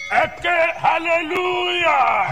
ẹ ké hallelujah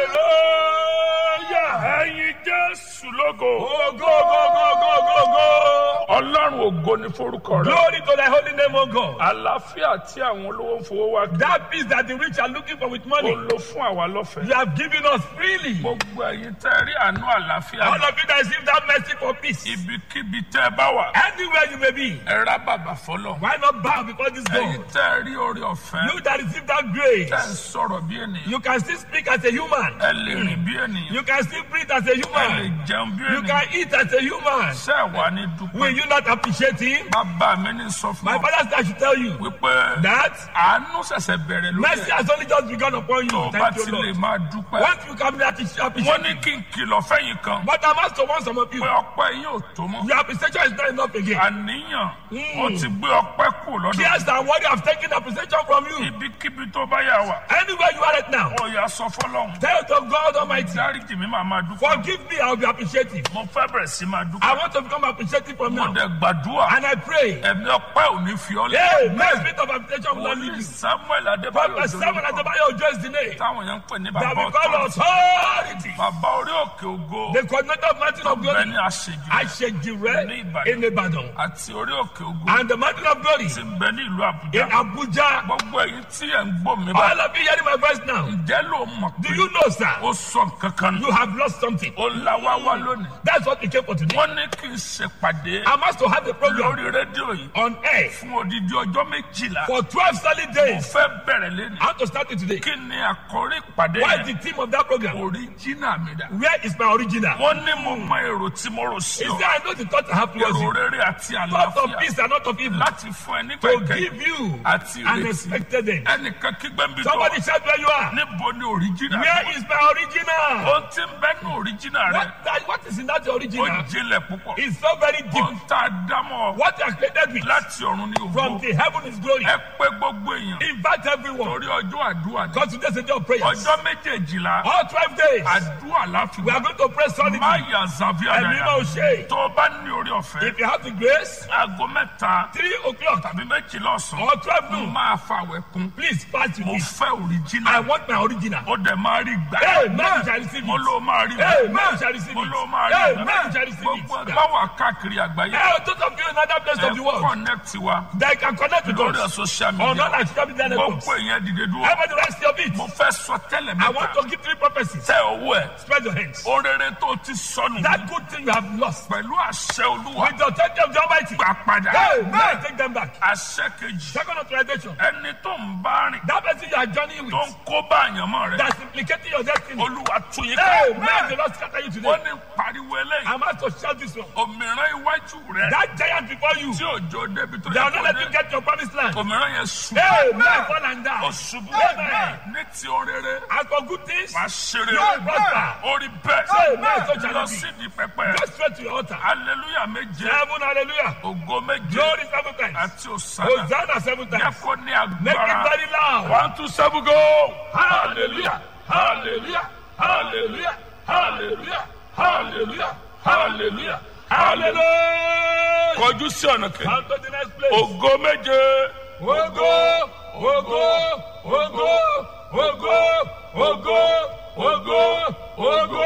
hallelujah ẹyin jésù lógo Oh, go, go, go, go, go, go. ọlọ́run ògo ní forúkọ rẹ Glory to thy holy name, O God. àlàáfíà tí àwọn olówó ń fowó wá kí That peace that the rich are looking for with ó money, lò fún àwa you lọ́fẹ̀ẹ́ have given us freely. gbogbo ẹyin tẹ́ rí àánú àlàáfíà All of you that receive that mercy for peace, ibikíbi tẹ́ ẹ bá wà anywhere you may be, ẹ rá bàbà fọlọ why not bow before this ẹyin God? tẹ́ rí orí ọ̀fẹ́ You that receive that tẹ́ ń grace, sọ̀rọ̀ bí ènìyàn you can still speak as a human. ẹ lè rìn bí ènìyàn You can still breathe as a ẹ lè human. jẹun bí You ènìyàn can eat as a human. ṣé ẹ wà ní Will dúpẹ́ you not appreciate him? bàbá mi ní sọ fún My ọ father said I should tell you wípé that àánú ṣẹ̀ṣẹ̀ bẹ̀rẹ̀ lórí mercy ẹ̀ has only just begun upon tó you. bá Thank ti you, lè Lord. máa dúpẹ́ Once you come there to appreciate wọ́n ní kí n kìlọ̀ fẹ́yìn kan But I'm asked to warn some of you. pé ọpẹ́ yín ò tó mọ́ Your appreciation is not enough again. àníyàn ó ti gbé ọpẹ́ kù lọ́dọ̀ Tears and worry have taken appreciation from you. ibikíbi tó bá yà wá Anywhere you are right now, ó yà sọ fọlọ́hún tell to God Almighty, dáríjì mi máa máa dúpẹ́ forgive me, I will be appreciative. mo fẹ́ bẹ̀rẹ̀ sí máa I dúpẹ́ want to become appreciative from mo now. dẹ̀ gbàdúrà And I pray, ẹ̀mí ọpẹ́ ò ní fi ọ́ hey, lé my spirit of appreciation will not leave wòlíì you. samuel adébáyọ̀ Prophet Samuel òjòlókọ̀ Adebayo Ojo is the name táwọn yẹn ń pè ní that bàbá we call ọ̀tọ̀ authority. bàbá orí òkè ògo The coordinator of Mountain of bẹ́ẹ̀ Glory, ni àṣejù Ashejire in Ibadan. àti orí òkè ògo And the Mountain of Glory ti ń bẹ ní ìlú in àbújá Abuja. gbogbo èyí tí ẹ̀ ń gbọ́ mi bá All of you hearing my voice now, ǹjẹ́ ló mọ̀ do pé you know, sir? ó sọ kankan You have lost something. ó la wá wá lónìí That's what we came for today. wọ́n ní kí n ṣèpàdé I'm asked to have a program lórí rédíò yìí on air fún odidi ọjọ́ méjìlá for 12 solid mo days. fẹ́ bẹ̀rẹ̀ lẹ́nu I want to start it today. kí ni àkórí ìpàdé What is the yẹn theme of that program? oríjìnà mi dà Where is my original? wọ́n ní mo mọ èrò tí mo rò sí Is ọ there I know the thought I have towards èrò you? rere àti Thought of àlàáfíà peace and not of evil. láti fún ẹ nígbà To ìkẹyìn give you àti an ìrètí expected end. ẹnìkan kígbẹ́ ń bí tó Somebody shout where you are. níbo ni oríjìnà Where is my original? ohun tí ń bẹ ní oríjìnà rẹ What, that, what is in that ó original? jinlẹ̀ púpọ̀ It's so very deep. ohun tá a dámọ̀ What you are created with láti ọ̀run ní from ògbó the heaven is glory. ẹ pé gbogbo èèyàn Invite everyone. torí ọjọ́ àdúrà ní Because today's a day of prayers. ọjọ́ méjèèjìlá All 12 days, àdúrà láfi we are wá going to pray solidly. má yà zàbíà And we dáadáa will share. tó o bá ní orí ọ̀fẹ́ If you have the grace, aago mẹ́ta 3 o'clock tàbí méjìlá ọ̀sán or 12 mo noon, máa fa àwẹ̀ kún please pass to mo me. fẹ́ I òrìjìnà want my original. ó dẹ̀ máa rí gbà Hey, man, you shall receive mo it. ló máa rí Hey, gbà man, you shall receive mo it. ló máa rí Hey, gbà man, you shall receive gbogbo it. ẹgbẹ́ wà káàkiri àgbáyé Hey, those of you in other places of the ẹ world, connect wa they can connect with lórí us. social On media all our social media networks. gbogbo èèyàn dìde dúró Everybody rest your feet. mo fẹ́ sọ tẹ́lẹ̀ I want mẹ́ta to give three prophecies. tẹ owó ẹ̀ Spread your hands. orere tó ti sọnù That good thing you have lost. pẹ̀lú àṣẹ olúwa With the authority of the Almighty. gbà padà Hey, man, take them back. àṣẹ kejì Second authorization. ẹni tó ń bá rìn That person you are journeying tó with. ń kó bá àyànmọ́ rẹ That's implicating your destiny. olúwa tún yín Hey, ká man, the Lord scatter you wọ́n today. ní pariwo eléyìí I'm asked to shout this one. òmìrán iwájú rẹ That giant before you. tí òjò débi tó They yẹ will not kó let you dé get your promised land. òmìrán yẹn sùn Hey, man, fall and ó die. ṣubú Amen. ní ti orere As for good things, wàá ṣeré Yóò prosper. orí Amen. bẹ́ẹ̀ So shall lọ it be. sí di pẹpẹ go straight to your altar. hallelujah méje Seven, hallelujah. ògo méje Glory seven times. àti òsàlà Hosanna seven jẹ́ times. kó ní Make it agbára very loud. one two seven go hallelujah hallelujah hallelujah hallelujah hallelujah hallelujah hallelujah Hallelujah. kọjú sí ọ̀nà kejì Come to the next place. ògo méje Ogo, ogo, ogo, ogo, ogo, ogo, ogo.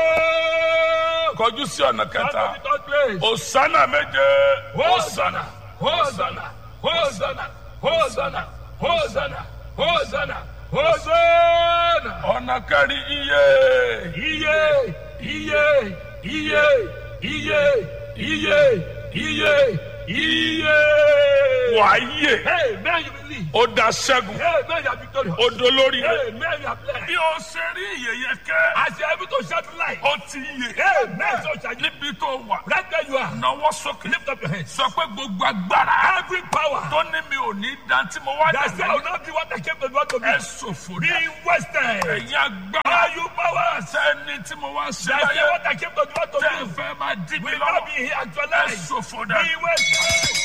kọjú sí ọ̀nà Come kẹta to the third place. òsánà méje Hosanna, Hosanna, Hosanna, Hosanna, Hosanna, Hosanna, Hosanna. ọ̀nà kẹrin iye Iye, iye, iye, iye, iye, iye, iye. wàáyè Hey, man, you believe. ó da ṣẹ́gun Hey, man, you are victorious. ó dolórí rẹ̀ Hey, man, you are blessed. bí o ṣe rí ìyẹyẹ kẹ́ As you are able to shout light. ó ti yè Hey, man, so shall you. níbi tó wà Right where you are. náwó sókè Lift up your hands. sọ pé gbogbo agbára Every power tó ní mi ò ní dantí mo wá that say I will dàgbà not be what I came to do what to be. ẹ ṣòfò Be dá wasted. ẹ̀yin agbára Are you powers sẹ́ni tí mo wá ṣe that say láyé what I came to do what to tẹ́ ẹ do fẹ́ máa dí mi will not lọ́wọ́ be here ẹ actualized. ṣòfò Be dá. wasted.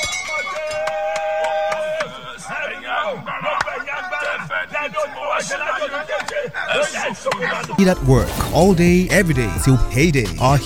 ẹ̀yin agbára tẹ́ ẹ fẹ́ dí tí mo wá ṣe láyé ẹ ṣòfò dá. Be at work all day, every day till payday. Our